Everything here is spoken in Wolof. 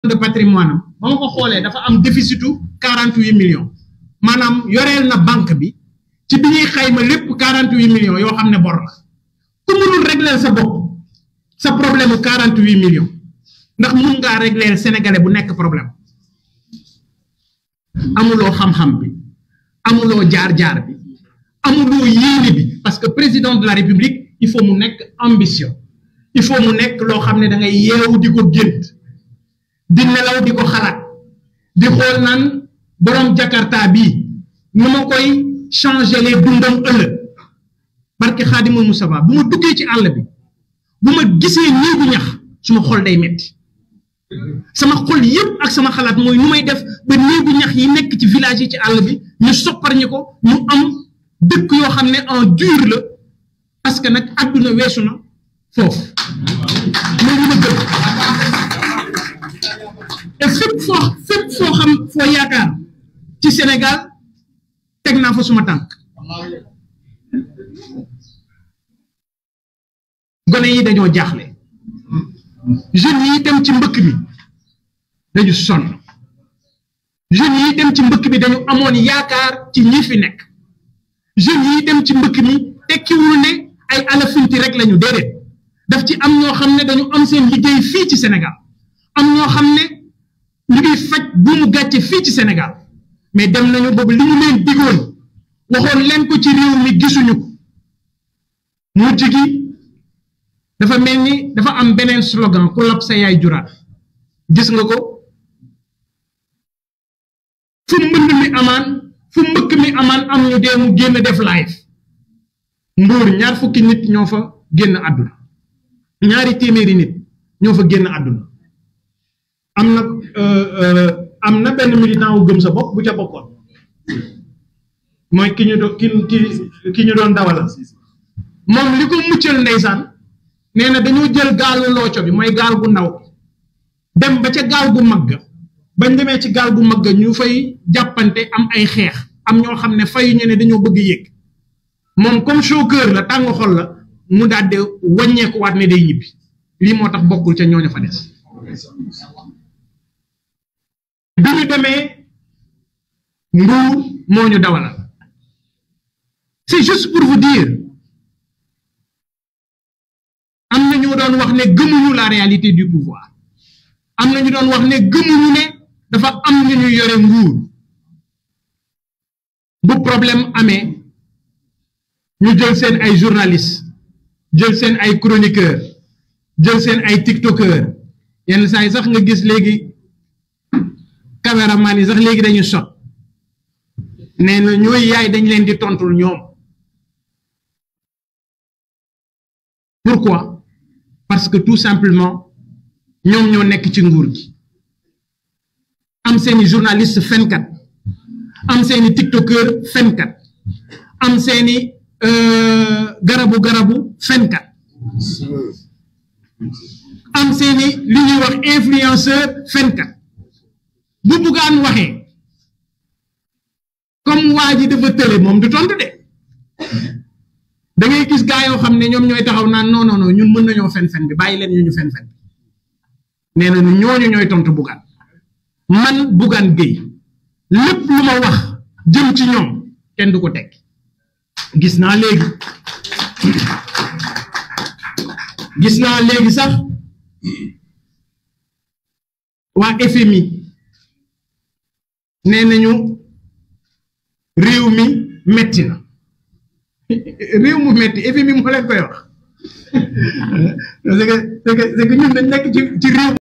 de patrimoine am ba ma ko xoolee dafa am déficitu quarante huit millions maanaam yoreel na banque bi ci bi ñuy xayma lépp quarante huit millions yoo xam ne bor la ku mënul régler sa bopp sa problème mu quarante huit millions ndax mun ngaa régler sénégalais bu nekk problème amuloo xam-xam bi amuloo jaar-jaar bi amuloo yéene bi parce que président de la république il faut mu nekk ambition il faut mu nekk loo xam ne da ngay yeewu di ko gént di nelaw di ko xalaat di xool naan borom jakarta bii nu ma koy changer les dundam ëllëg barke xaadimul Mustafa bu ma duggee ci àll bi bu ma gisee néegu ñax suma xol day metti sama xol yépp ak sama xalaat mooy nu may def ba néegu ñax yi nekk ci village yi ci àll bi ñu soppar ñi ko ñu am dëkk yoo xam ne en dur la parce que nag àdduna weesu na foofu loolu ma gëm et fépp foo fépp foo xam foo yaakaar ci Sénégal teg naa fa suma tànk gone yi dañoo jaaxle jeunes yi dem ci mbëkk mi dañu sonn jeunes yi dem ci mbëkk mi dañu amoon yaakaar ci ñi fi nekk jeunes yi dem ci mbëkk mi tekkiwul ne ay alafinti rek lañu déedéet daf ci am ñoo xam ne dañu am seen liggéey fii ci Sénégal am ñoo xam ne ñu ngi faj bu mu gàcce fii ci Sénégal mais dem nañu boobu li mu leen digoon waxoon leen ko ci réew mi gisuñu ko mujj gi dafa mel ni dafa am beneen slogan ku lab sa yaay juraat gis nga ko fu mbënd mi amaan fu mbëkk mi amaan am ñu dee mu génn def live mbuur ñaar fukki nit ñoo fa génn àdduna ñaari téeméeri nit ñoo fa génn àdduna am na am na benn militant wu gëm sa bopp bu ca bokkoon mooy ki ñu doon ki ki ki ñu doon dawalal moom li ko muccal ndeysaan nee na dañoo jël gaalu looco bi mooy gaal gu ndaw dem ba ca gaal gu mag ga bañ demee ci gaal gu mag ga ñu fay jàppante am ay xeex am ñoo xam ne fayu ñu ne dañoo bëgg yéeg moom comme chauffeur la tàng xol la mu daal di wàññeeku waat ne day ñibbi lii moo tax bokkul ca ñooñu fa des bi ñu demee nguur moo ñu dawalal c'est juste pour vous dire am na ñu doon wax ne gëmuñu la réalité du pouvoir am na ñu doon wax ne gëmuñu ne dafa am ñu ñu yore nguur bu problème amee ñu jël seen ay journalistes jël seen ay chroniqueurs jël seen ay tiktokers yenn saa yi sax nga gis léegi caméraman yi sax léegi dañu sot nee na ñooy yaay dañ leen di tontul ñoom pourquoi parce que tout simplement ñoom ñoo nekk ci nguur gi am seeni journaliste fenkat am seeni tiktokeur fenkat am seeni garabu garabu fenkat am seeni li ñuy wax influenceur fenkat bu buggaan waxee comme waa ji dafa tële moom du tontu de da ngay gis gaa yoo xam ne ñoom ñooy taxaw naan non non non ñun mën nañoo fen-fen bi bàyyi leen ñu ñu fen-fen bi nee na ñooñu ñooy tontu buggaan man buggaan géy lépp lu ma wax jëm ci ñoom kenn du ko teg gis naa léegi gis naa léegi sax waa FMI nee nañu réew mi metti na réew mu metti FMI moo leen koy wax c'est que c'est que c'est que ñun dañ nekk ci ci réew